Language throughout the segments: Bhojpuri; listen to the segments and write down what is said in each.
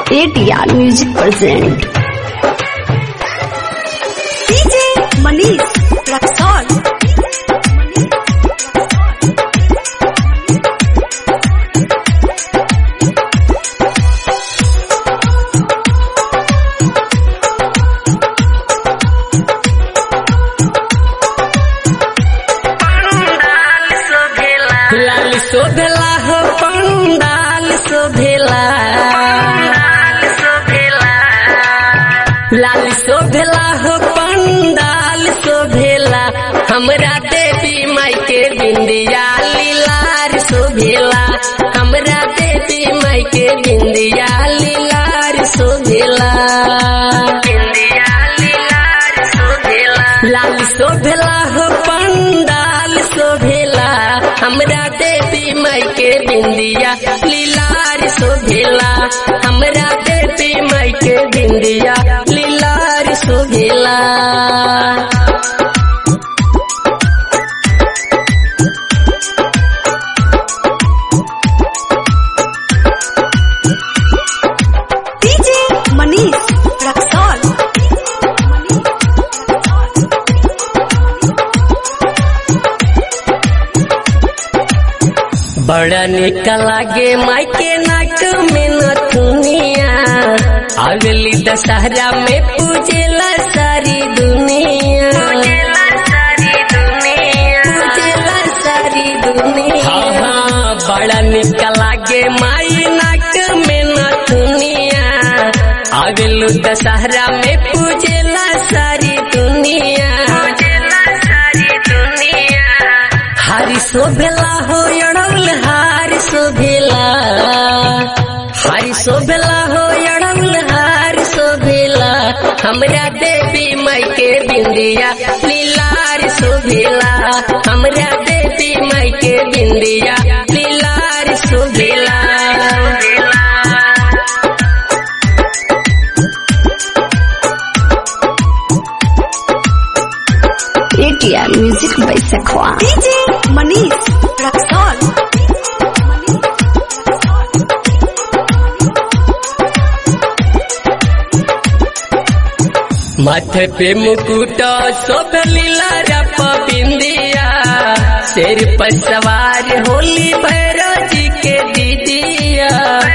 ATR Music present. DJ Manish Raxol. लाल शोभेला हो पंडाल शोभेला लाल शोभेला हो पंडाल शोभेला हमरा देवी माई के बिंदिया लीलार शोभेला हमरा देवी माई के बिंदिया लीलार शोभेला लाल शोभेला हो पंडाल शोभेला हमरा देवी माई के बिंदिया लीलार शोभेला हमरा देवी माई के बिंदिया लीलार शोभेला DJ Manish Raxol. बड़ा निक लागे माई के नाक में नथुनिया अगली दशहरा में पूजेला सारी दुनिया पूजेला सारी दुनिया हाँ हाँ बड़ा निक लागे माई नाक में नथुनिया अगलू दशहरा में पूजेला सारी दुनिया हरि शोभेला हो अड़ौल हार शोभेला हरि शोभेला हो अड़ौल हार शोभेला हमरा देवी माई के बिंदिया लीलार शोभेला हमरा देवी माई के बिंदिया लीलार शोभेला ATR Music by Sakwa. DJ Manish Raxol. माथे पे मुकुट शोभ लीला रप बिंदिया शेर पर सवार होली भैरव जी के दीदिया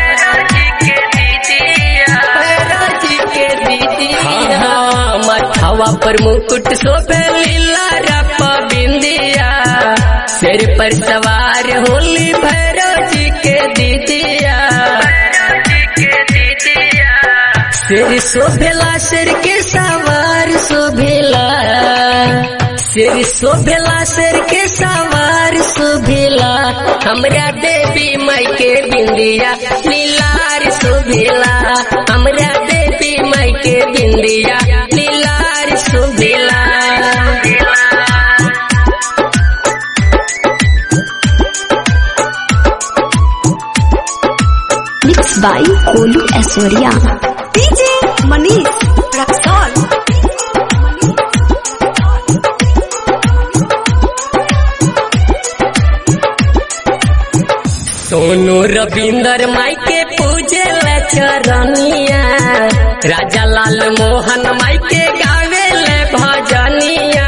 भैरव जी के दीदिया हाँ, माथावा पर मुकुट शोभ लीला रप बिंदिया शेर पर सवार होली भैरव जी के दीदिया शेर शोभेला शेर के सवार शोभेला शेर शोभेला शेर के सवार शोभेला हमरा देवी माई के बिंदिया लीलार शोभेला हमरा देवी माई के बिंदिया लीलार शोभेला Mixed by Kolu Asoria. DJ Manish Raxol. Sonu Ravinder माई के पूजे ले चरनिया राजा लाल मोहन माई के गावे ले भजनिया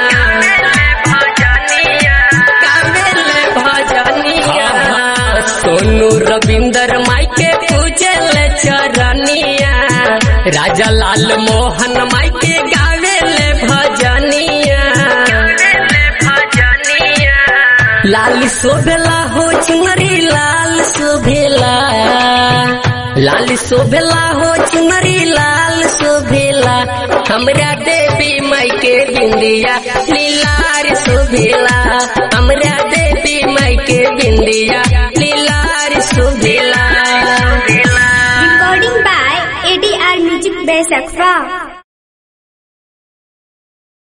गावे ले भजनिया सोनू रविंदर माई के पूजे ले चरनिया राजा लाल मोहन माई के गावे ले भजनिया लाल शोभेला हो चुनरी लाल शोभेला लाल शोभेला हो चुनरी लाल शोभेला हमरा देवी माई के बिंदिया लीलार शोभेला हमरा देवी माई के बिंदिया लीलार शोभेला Recording by ADR Music by Sakfa.